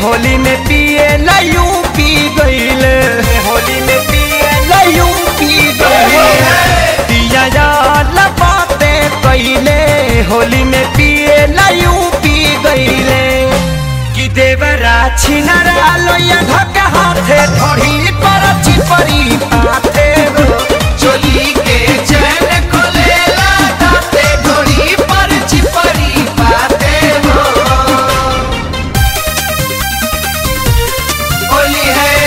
होली में पिए लयू पी गईले होली में पिए लयू पी गईले पिया यार बाते कईले होली में पिए लयू पी गईले कि देवरा छिनरा लोया धक्का हाथे ढोड़ी पर चिपरी पाथे हो चोली के चैन खोलेला दाते घोड़ी पर चिपरी पाते हो होली है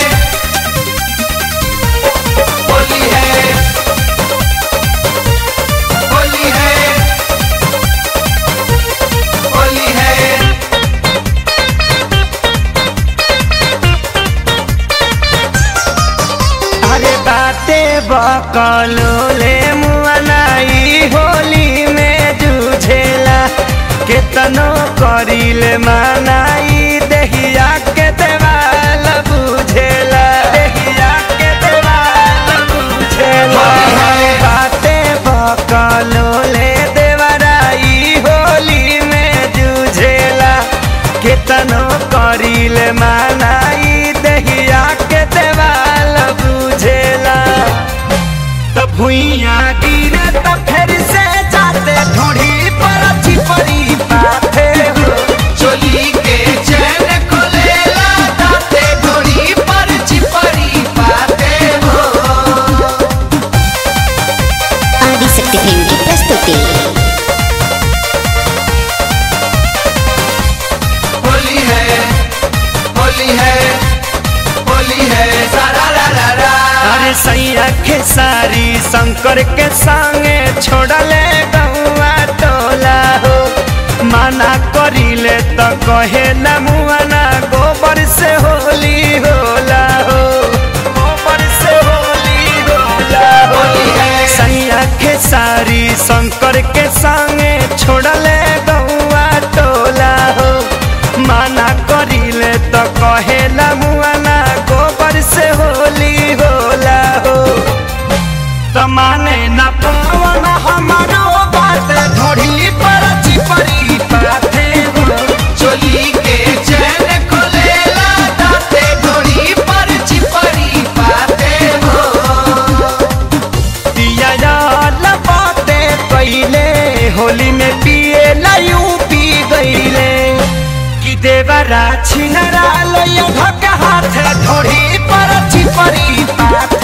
होली है होली है होली है अरे बाते बकलो ले मुआनाई होली में जूझेला केतनो करिले मानाई देहिया के देवाल बुझेला देहिया के देवाल बुझेला बाते बकलो ले देवराई होली में जूझेला केतनो करिले मानाई देहिया के देवाल बुझेला त भुइया गिरे त फिर से जाते ढोढ़ी पर चिपरी पाथे हो चोली के चैन खोलेला दाते घोड़ी पर चिपरी पाते हो ఆదిశక్తి ఫిల్మ్ కి ప్రస్తుతి होली है होली है होली है सारा रा रा रा अरे सैया के सारी शंकर के संगे छोड़ले गौआ टोला हो माना करिले त कहे न मुआना गोबर से होली होला हो गोबर से होली होला हो होली है। सैया के सारी शंकर के संगे छोड़ले गौआ टोला हो माना करिले त कहे न मुआना गोबर से होली होला हो त माने न पावन हमारो बात ढोढ़ी पर चिपरी पाथे हो चोली के चैन खोलेला दाते घोड़ी पर चिपरी पाते हो पिया यार बाते कैले होली में पिए लयू पी गईले कि देवरा छिनरा लोया धक्का हाथ ढोढ़ी पर चिपरी पाथे